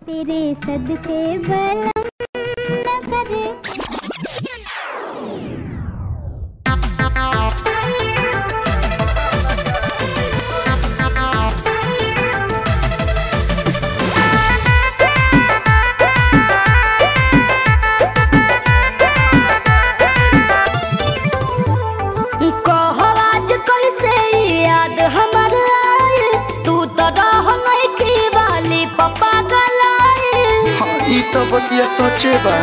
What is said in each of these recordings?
तेरे सदके बलम न करे कहो आज कैसे याद हमर आए तू तो रह की वाली पप्पा गलाए हाँ, ई तो बतिया सोचे बा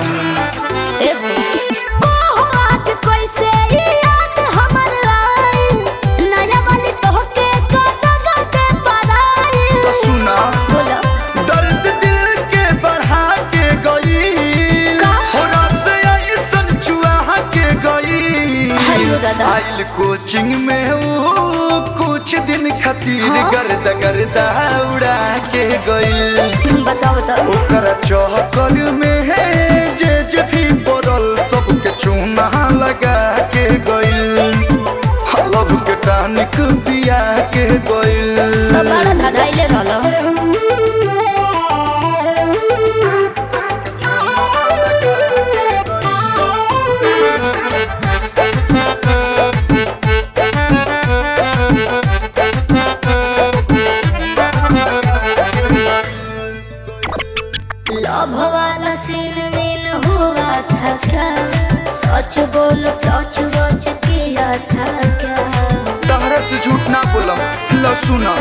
कहो आज कैसे याद हमर आए नया वाली तोहके कदा कदा पराए तो सुना बोलो दर्द दिल के बढ़ा के गई का? हो रस ऐसन चुआ के गई हायो दादा। आइल कोचिंग में ऊ कुछ दिन खातिर हाँ? गर्द गर्दा उड़ा के गई बताओ बताओ ओकरा चौकर में है जे जे भी पड़ल सबके चूना लगा के गइल हलब के टानिक पिया के गइल तो बड़ा धधाइले रहलो लव वाला सीन वीन हुआ था क्या सच बोलो टच वच किया था क्या तहरा से झूठ ना बोलम ल सुना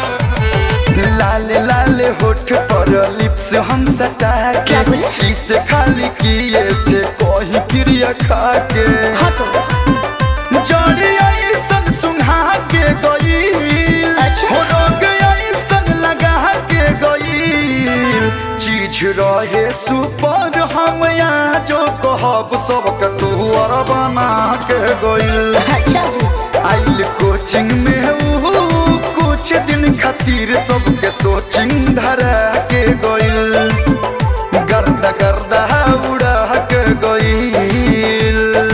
लाले लाले होठ पर लिप्स हम सटा क्या के बोले? इसे खाली किए थे कहीं क्रिया खा के हटो जड़ी ऐसन सुंघा के गई अच्छा। हो रोग ऐसन लगा के गई चीज रहे सुपर हम यहाँ जो कहब सबके तू और बना के गई अच्छा जी आइल कोचिंग में ऊ कुछ दिन खातिर सबके सोचिंग धरा के गइल गर्दा गर्दा उड़ा के गइल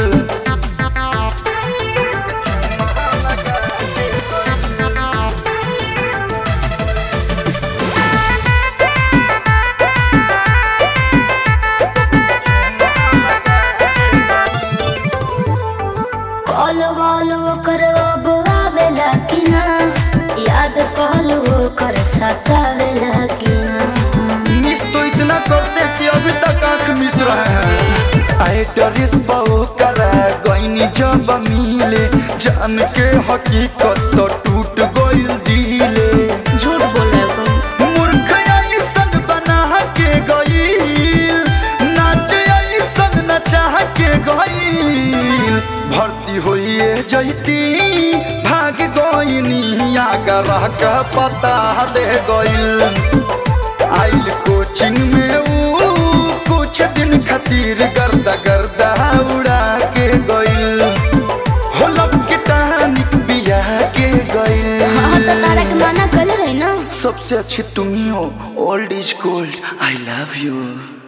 कॉल वॉल ओकर अब आवेला कि ना याद कॉल ओकर सतावेला कि ना मिस तो इतना करते कि अभी तक आंख मिस रहे हैं आए डरिस बहु करा गईनी जब मिले जान के हकीकत तो टूट गइल दिले झूठ बोल रहे हो तुम मूर्ख ऐसन बना के गईल नाच ऐसन नचा के गईल भर्ती होइए जैती भाग गईनी आगर का पता दे गईल आइल कोचिंग में ऊ कुछ दिन खातिर गर्दा गर्दा उड़ा के गईल होलब के टानिक बिया के गईल हाँ तो तारा के मना कर रही ना सबसे अच्छी तुम ही हो old is gold I love you